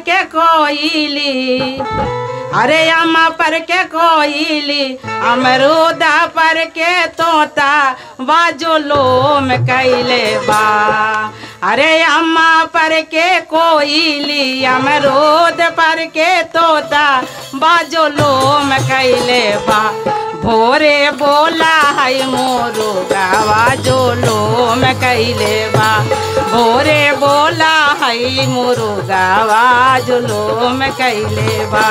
के कोयली अरे अम्मा पर के कोयली अमरूदा पर के तोता बाजो लोम कैले बा अरे अम्मा पर के कोयली अमरूद पर के तोता बाजो लोम कैले बा भोरे बोला है मोरू गावा जो लोम कैले बा भोरे बोला है मोरू गावा जो लोम कैले बा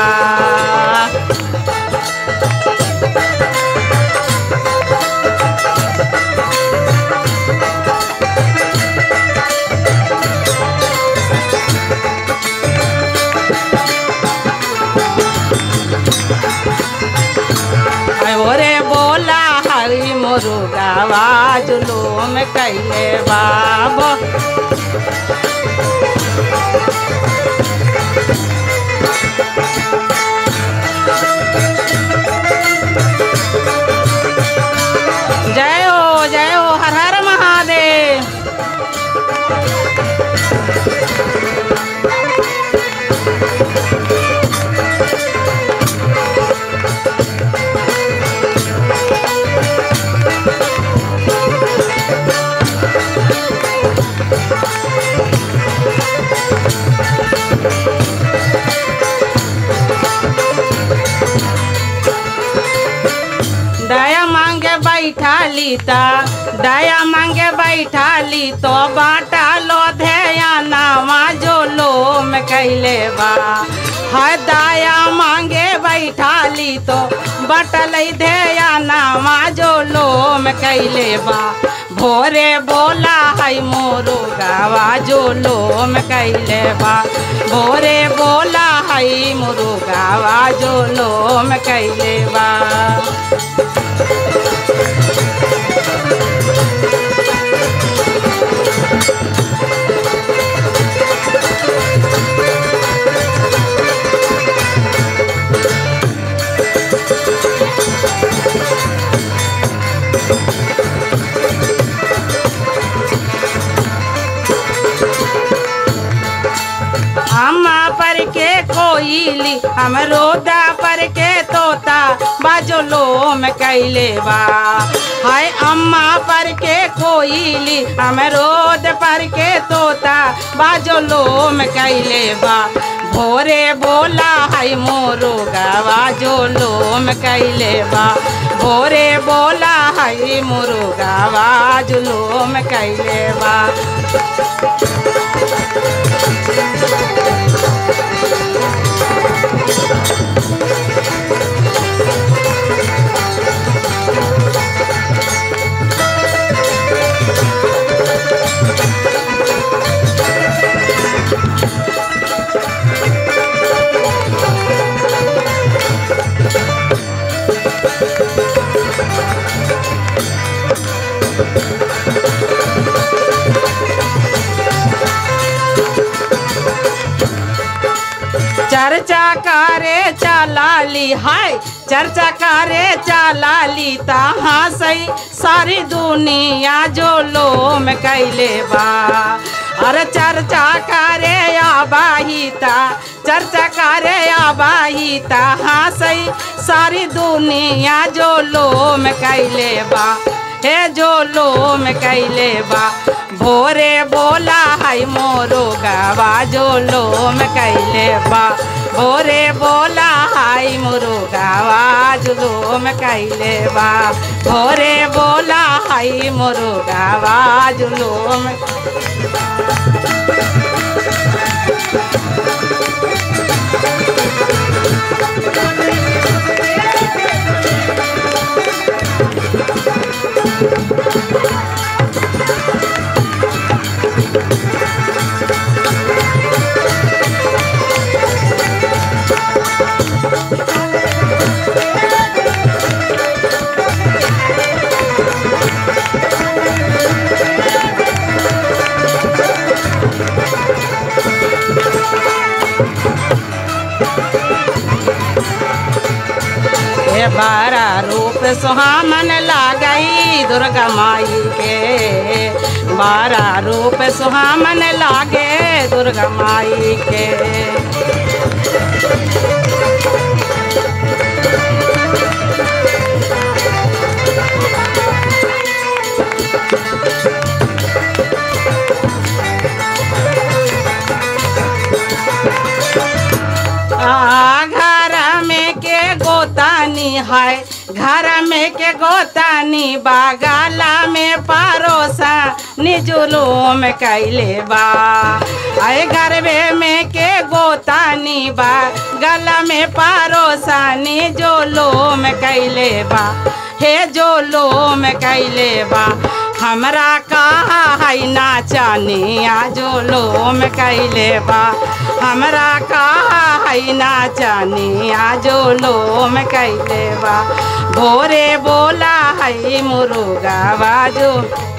ओरे बोला हरी मुरुगावा जुलूम कैले बाबो जय हो जय हो हर हर महादेव दया मांगे बैठा लीता दया मांगे बैठा ली तो बाटा लो ध्याना जो लो में कैले बा है दया मांगे बैठा ली तो बटल ध्याना जो लो में कैले बा भोरे बोला है मोरू गावा जो लो में कैले बा भोरे बोला है मोरू गावा जो लो में कैले बा अम्मा पर के कोयली अमरोदा पर के तोता बाजो लो में कैले बा हाय अम्मा पर के कोयली अमरोद पर के तोता बाजो लो में कैले बा भोरे बोला है मोरो गावा जो लो में कैले बा भोरे बोला है मोरो गावा जो लो में कैले बा चर्चा करे चलाली हाय चर्चा करे चलाली तहाँ सही सारी दुनिया जो लो में कैले बा अरे चर्चा करे आबाहिता चर्चा करे आबाहिता हाँ सही सारी दुनिया जो लो में कैले बा हे जो लो में कैले बा भोरे बोला है मोरो गावा जो लो में कैले बा भोरे बोला है मोरो गावा जो लो में कैले बा भोरे बोला है मोरो गावा जो लो में हे बारा रूप सुहामन लागई दुर्गा माई के बारा रूप सुहामन लागे दुर्गा माई के आ, घर में के गोतानी है घर में के गोतानी बागाला में पारोसा निजुलूम कैले बा आए गरबे में के गोतानी बा गला में पारोसा निजुलूम कैले बा हे जो लोम कैले बा हमरा कहा है नाचनिया जो लोम कैले बा हमरा कहा है नाचनिया जो लोम कैले बा भोरे बोला है मुरुगा बाजू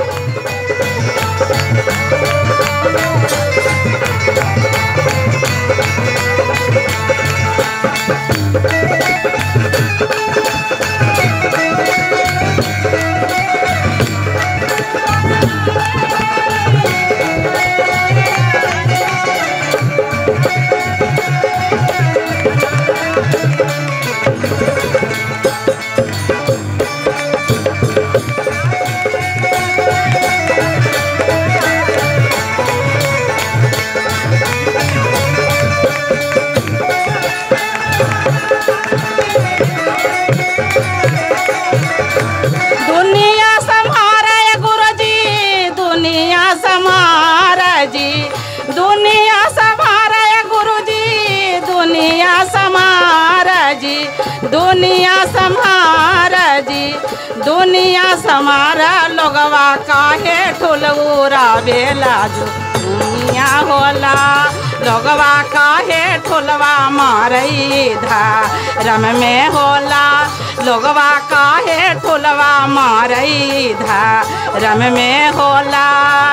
दुनिया संहारे गुरुजी दुनिया संहारे जी दुनिया संहारे गुरुजी दुनिया संहारे जी दुनिया संहारे जी दुनिया संहारा लोगवा काहे ठुलऊरा बेला जो दुनिया होला लोगवा काहे ठुलवा मारई धर्म में होला लोगवा काहे ठुलवा मारई धर्म में होला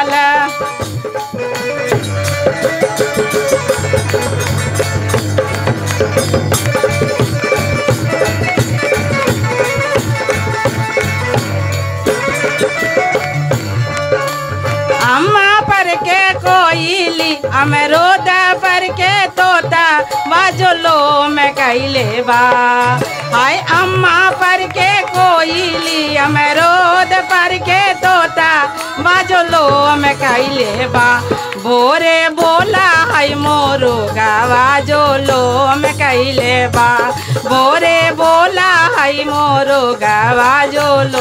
अम्मा पर के कोयली अमरूद पर के तोता बाजलो में कैले बा हाय अम्मा पर के कोयली अमरूद पर के तोता बाजलो में कैले बा भोरे बोला है मोरू गावा जो लो में कैले बा भोरे बोला है मोरू गावा जो लो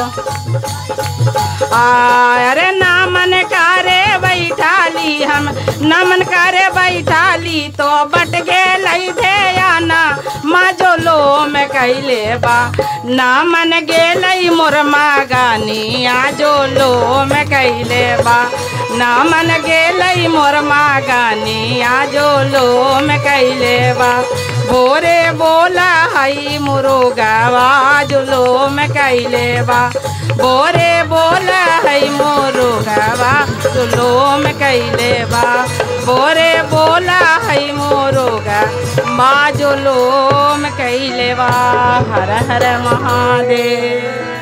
अरे नामन करे बैठाली हम नमन करे बैठाली तो बट गेलई धेयाना मजोलो में कैले बा नामन गेलई मोर मागानी आजोलो में कैले बा नामन गेलई मोर मागानी आजोलो में कैले बा भोरे बोला हई मुरुगावा जुलो में कैले बा बोरे बोला है मोरो गावा जुलो में कैले बा बोरे बोला है मोरो गा माँ जुलो में कैले बा हर हर महादेव